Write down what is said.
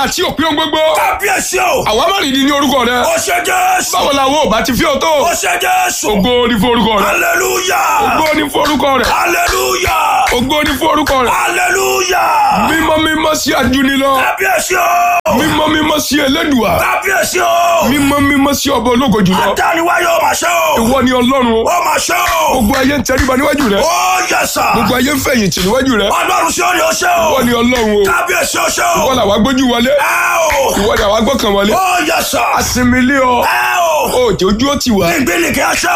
àti òpin ohun gbogbo. kábíyèsí o. àwọn amárìndín ní orúkọ rẹ. ó ṣe jésù. báwo làwọn ò bá ti fi ọ́ tó. ó ṣe jésù. ògo ni fún orúkọ rẹ. hallelujah. ògo ni fún orúkọ rẹ. hallelujah. ògo ni fún orúkọ rẹ. hallelujah. mímọ́ mímọ́ sí àjùnilọ. kábíyèsí o. mímọ́ mímọ́ sí Elédùà. kábíyèsí o. mímọ́ mímọ́ sí ọba ológo jùlọ. àdániwáyé ó máa ṣe o. ìwọ ni ọlọ́run o. ó máa ṣe o. gbogbo ayé ń tẹríba níwájú rẹ. ó yẹ sà. gbogbo ayé ń fẹ̀yìntì níwájú rẹ. ọlọ́run sí òní ó ṣe o. ìwọ ni ọlọ́run o. kábíyèsí ó ṣe o. ìwọ làwa gbójú wọlé. ẹ o. ìwọ ni àwa gbọ́kàn wọlé. ó yẹ sà. asinmi lé ọ. ẹ o. òjò ojú ó ti wá. ìgbìlì kí a ṣe